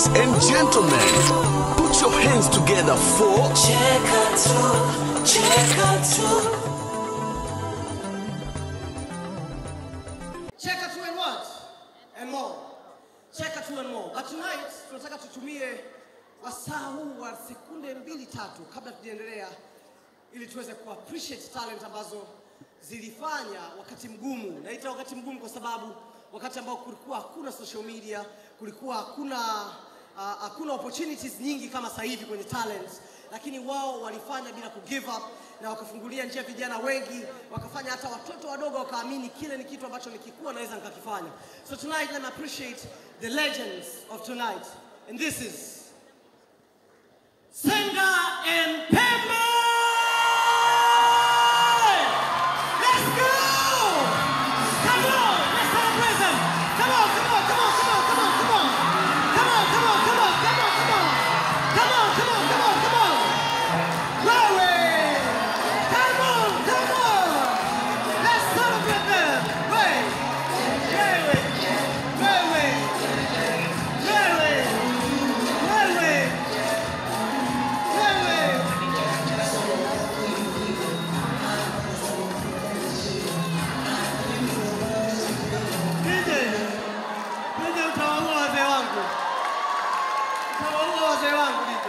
Ladies and gentlemen, put your hands together for Cheka tu, cheka tu. Cheka tu and what? And more. Cheka tu and more. But tonight tunataka tutumie wasaa huu wa sekunde mbili tatu kabla tujaendelea ili tuweze ku appreciate talent ambazo zilifanya wakati mgumu. Naita wakati mgumu kwa sababu wakati ambao kulikuwa hakuna social media, kulikuwa hakuna uh, hakuna opportunities nyingi kama sasa hivi kwenye talent, lakini wao walifanya bila ku give up na wakafungulia njia vijana wengi, wakafanya hata watoto wadogo wakaamini kile ni kitu ambacho nikikuwa naweza nikakifanya. So tonight let me appreciate the legends of tonight and this is Senga and Pembe! Let's go! Come on, let's celebrate them. Come on, come on, come on, come on, come on, come on. Come on, come on, come on, come on, come on. Come on, come on, come on, come on. Glory! Come on, come on. Let's celebrate them. Wait. Glory. Glory. Glory. Glory. Glory. Nije, nije utawaua wazee wangu, utawaua wazee wangu nije.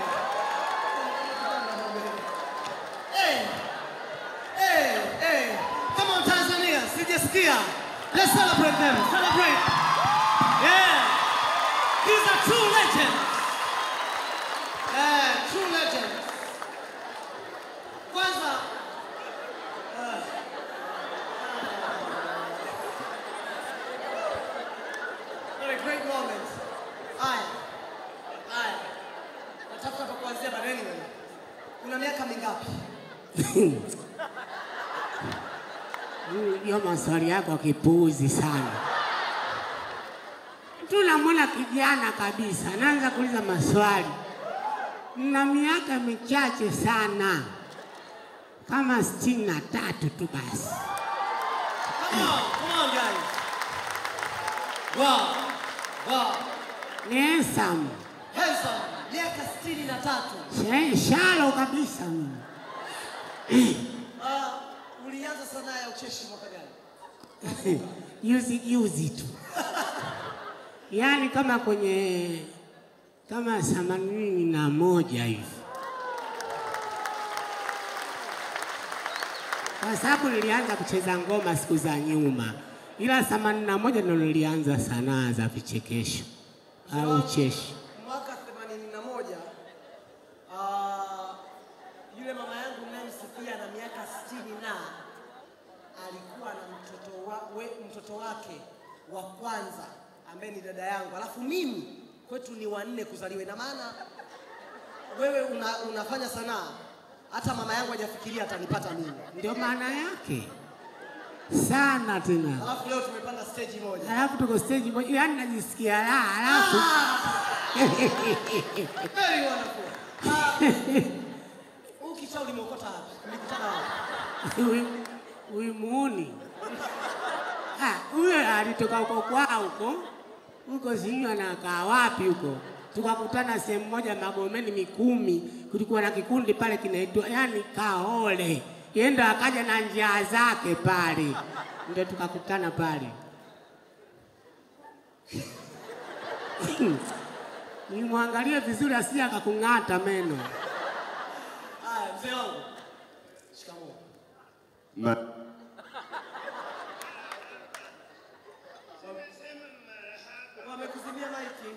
Hey, hey, hey, come on Tanzania, sijasikia. Let's celebrate them, celebrate. Yeah, these are true legends. Yeah, true legends. Kwanza, What a great moment. Haya. Haya. Natafuta pa kuanzia but anyway. Una miaka mingapi? Hiyo maswali yako kipuuzi sana. Tunamwona kijana kabisa, anaanza kuuliza maswali. Na miaka michache sana, kama sitini na tatu tu basi. Come on, come on guys. Wow. Wow. Ni handsome, Handsome. Miaka sitini na tatu. Sha- shalo kabisa mimi. Uh, ulianza sanaa ya ucheshi mwaka gani? Juzi juzi tu, yaani kama kwenye kama themanini na moja hivi, kwa sababu nilianza kucheza ngoma siku za nyuma, ila themanini na moja ndo nilianza sanaa za vichekesho au ucheshi. Mwaka 81 uh, yule mama yangu ninayemsifia na miaka 60 na alikuwa na mtoto, wa, we, mtoto wake wa kwanza ambaye ni dada yangu, alafu mimi kwetu ni wanne kuzaliwa. Ina maana wewe una, unafanya sanaa, hata mama yangu hajafikiria atanipata mimi, Ndio maana yake sana tena. alafu leo tumepanda stage moja. Alafu tuko stage moja, yaani najisikia raha, alafu Very wonderful. Ah, Huu kichaa ulimeokota wapi? Ulikutana wapi? huyu huyu muuni Ah, huyo alitoka huko kwao huko huko, sijui anakaa wapi huko. Tukakutana sehemu moja Magomeni Mikumi, kulikuwa na kikundi pale kinaitwa yani Kaole, yeye ndo akaja na njia zake pale, ndio tukakutana pale. Nimwangalie vizuri asije akakung'ata meno. Haya, mzee wangu. Shikamoo. Ma, Wamekuzimia maiki.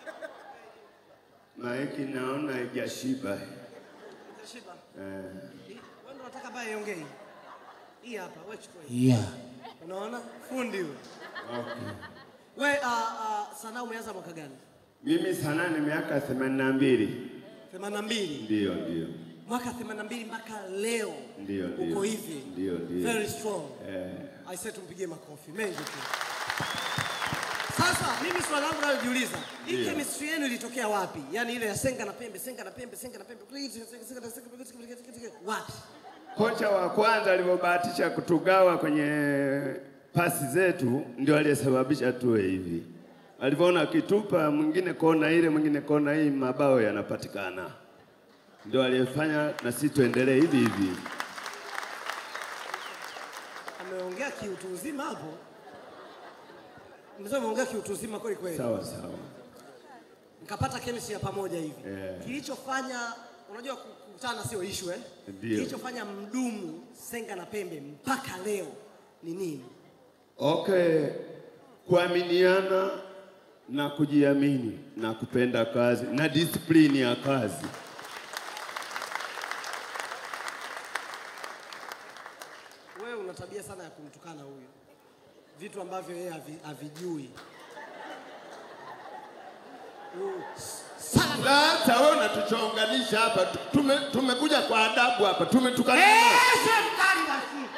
maiki naona haijashiba. Shiba. Eh, Wewe ndo unataka baya iongee. Hii hapa, wewe chukua hii. Yeah. Unaona? Fundi huyo. okay. Wewe uh, uh, sanaa umeanza mwaka gani? Mimi sana ni miaka themanini na mbili. 82. Ndio, ndio, Mwaka 82 mpaka leo. ndio, Uko ndio, hivi. ndio, ndio. Very strong. Eh, I said tumpigie makofi mengi tu. Sasa mimi swali langu nalojiuliza, hii Ndio. chemistry yenu ilitokea wapi? Yaani ile ya senga na pembe, senga na pembe, senga na pembe. Senga na pembe. Wapi? kocha wa kwanza alivyobahatisha kutugawa kwenye pasi zetu ndio aliyesababisha tuwe hivi. alivyoona akitupa mwingine kona ile, mwingine kona hii, mabao yanapatikana. Ndio aliyefanya na sisi tuendelee hivi hivi. Ameongea kiutu uzima hapo. Mzee ameongea kiutu uzima kweli kweli. Sawa sawa. Mkapata chemistry ya pamoja hivi. Yeah. Kilichofanya unajua ku- kukutana sio issue eh? Ndio. Kilichofanya mdumu Senga na Pembe mpaka leo ni nini? Okay, kuaminiana na kujiamini na kupenda kazi na disiplini ya kazi. Wewe una tabia sana ya kumtukana huyu, vitu ambavyo yeye havi- havijui. Uh, Sala Sasa wewe unatuchonganisha hapa, tu- tume, tumekuja kwa adabu hapa, tumetukana. Sio mkali basi.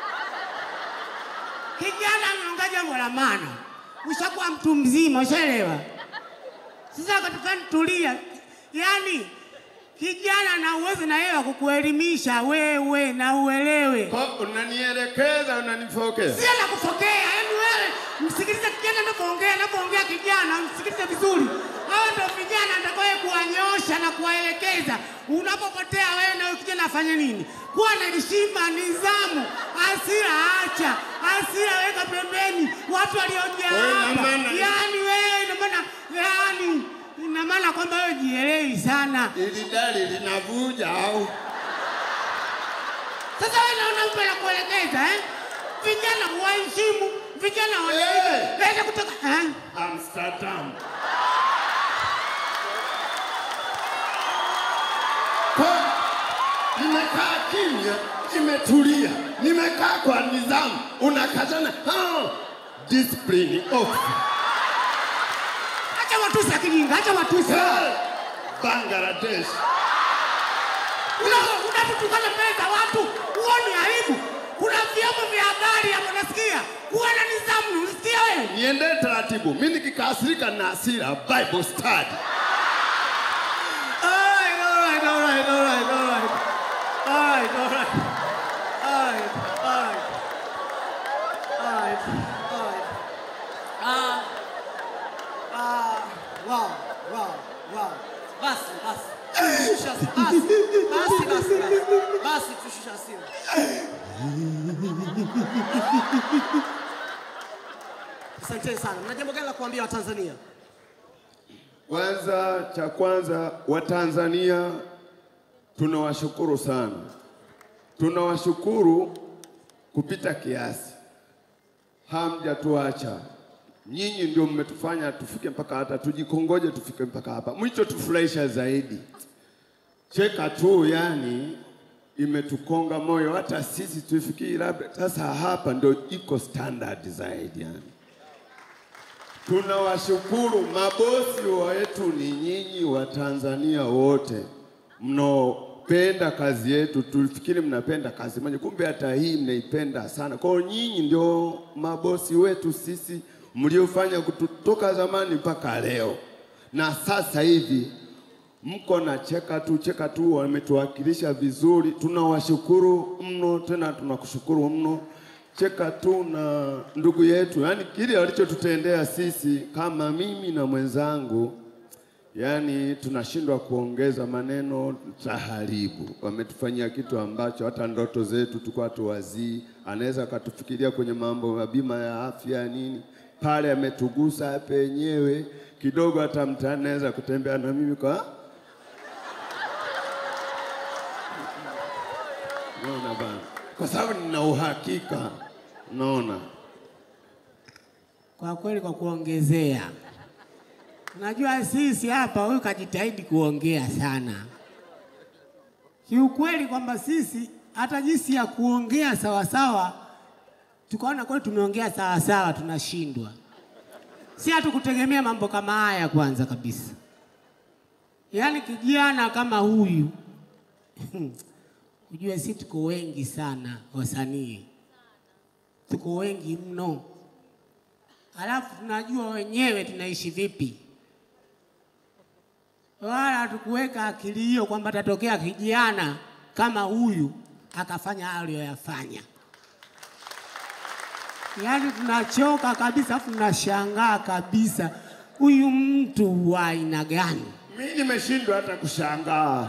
Kijana ameongea jambo la maana, ushakuwa mtu mzima, ushaelewa. Sasa katika tulia, yaani kijana na uwezo na yeye wa kukuelimisha wewe na uelewe. Kwa- Unanielekeza, unanifokeza. Sio la kufokea, yaani wewe msikilize kijana anapoongea, anapoongea kijana, msikilize vizuri. Hao ndio vijana atakaye kuwanyosha na kuwaelekeza. Unapopotea wewe na huyo kijana afanye nini? Kuwa na heshima, nidhamu, hasira acha, hasira weka pembeni. Watu waliojaa Wewe ina hapa, maana- yaani wewe ina maana, yaani ina maana kwamba wewe jielewi sana. Ili dali linavuja au Sasa wewe naona mtu anakuelekeza eh? Vijana waheshimu, vijana wanaiga. Eh. Leta kutoka eh? Amsterdam. Kwa nimekaa kimya, nimetulia, nimekaa kwa nidhamu, unakazana ah, discipline off. Acha watusi akijinga, acha watusi. Hey, Bangladesh. Una- Unapotukana mbele za watu, huoni aibu? Kuna vyombo vya habari hapo nasikia. Kuwa na nidhamu, unasikia wewe? Niende taratibu, mimi nikikasirika na hasira, Bible study. Alright, alright, alright, alright, alright. Alright, alright. Alright, alright. Alright, alright. Ah, ah, wow, wow, wow. Basi, basi. Tushusha basi. Basi, basi, basi. Basi tushusha hasira. Asanteni sana. Mna jambo gani la kuambia Watanzania? Kwanza, cha kwanza, Watanzania tunawashukuru sana, tunawashukuru kupita kiasi, hamjatuacha nyinyi, ndio mmetufanya tufike mpaka hata tujikongoje tufike mpaka hapa. Mlicho tufurahisha zaidi, cheka tu, yani imetukonga moyo, hata sisi tufikiri labda sasa hapa ndio iko standard zaidi yani. Tunawashukuru mabosi wetu, ni nyinyi wa Tanzania wote mnaopenda kazi yetu. Tulifikiri mnapenda kazi moja, kumbe hata hii mnaipenda sana. Kwa hiyo nyinyi ndio mabosi wetu sisi, mliofanya kutoka zamani mpaka leo, na sasa hivi mko na cheka tu cheka tu, wametuwakilisha vizuri. Tunawashukuru mno, tena tunakushukuru mno. Cheka tu na ndugu yetu, yaani kile walichotutendea sisi, kama mimi na mwenzangu, yaani tunashindwa kuongeza maneno, taharibu. Wametufanyia kitu ambacho hata ndoto zetu tulikuwa tuwazii. Anaweza akatufikiria kwenye mambo ya bima ya afya nini, pale ametugusa penyewe kidogo, hata mtaani anaweza kutembea na mimi kwa Naona bana, kwa sababu nina uhakika, naona Kwa kweli, kwa kuongezea, unajua sisi hapa, huyu kajitahidi kuongea sana kiukweli, kwamba sisi hata jinsi ya kuongea sawasawa, tukaona kweli tumeongea sawasawa, tunashindwa. Si hatukutegemea mambo kama haya kwanza kabisa, yaani kijana kama huyu ujue, si tuko wengi sana wasanii, tuko wengi mno Alafu tunajua wenyewe tunaishi vipi, wala hatukuweka akili hiyo kwamba tatokea kijana kama huyu akafanya aliyoyafanya. Yaani tunachoka kabisa, alafu tunashangaa kabisa, huyu mtu wa aina gani? Mimi nimeshindwa hata kushangaa.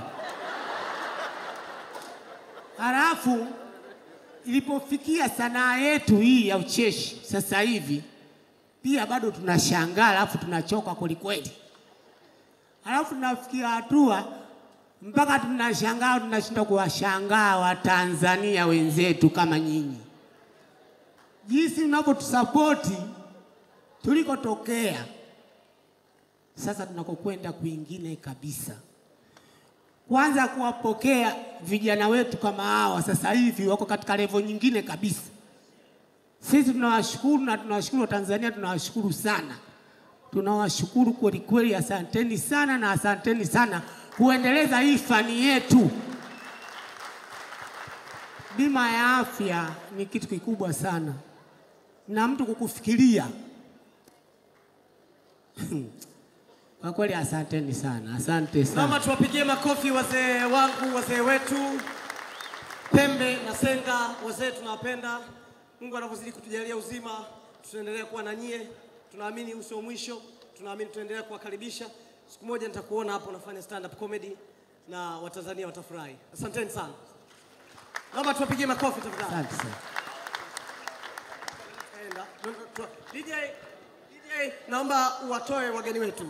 Halafu ilipofikia sanaa yetu hii ya ucheshi sasa hivi, pia bado tunashangaa, halafu tunachoka kwelikweli. Halafu tunafikia hatua mpaka tunashangaa, tunashindwa kuwashangaa Watanzania wenzetu kama nyinyi, jinsi mnavyotusapoti tulikotokea, sasa tunakokwenda kwingine kabisa kwanza kuwapokea vijana wetu kama hawa sasa hivi wako katika levo nyingine kabisa. Sisi tunawashukuru na tunawashukuru Watanzania, tunawashukuru sana, tunawashukuru kweli kweli. Asanteni sana na asanteni sana kuendeleza hii fani yetu. Bima ya afya ni kitu kikubwa sana, na mtu kukufikiria kwa kweli, asanteni sana, asante sana. Naomba tuwapigie makofi wazee wangu, wazee wetu Pembe na Senga, wazee tunawapenda. Mungu anavyozidi kutujalia uzima, tutaendelea kuwa na nyie. Tunaamini huu sio mwisho, tunaamini tutaendelea kuwakaribisha. Siku moja nitakuona hapo unafanya stand up comedy na Watanzania watafurahi. Asanteni sana. Naomba tuwapigie makofi tafadhali. Asante sana. Enda. DJ, DJ, naomba uwatoe wageni wetu.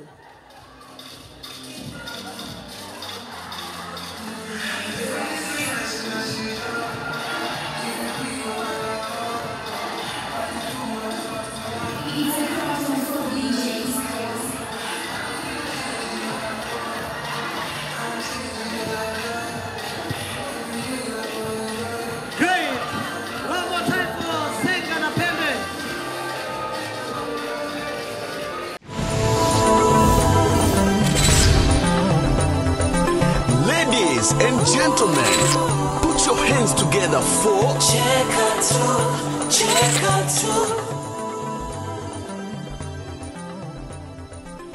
Great. One more time for Senga na Pembe. Ladies and gentlemen, put your hands together for Cheka tu, cheka tu,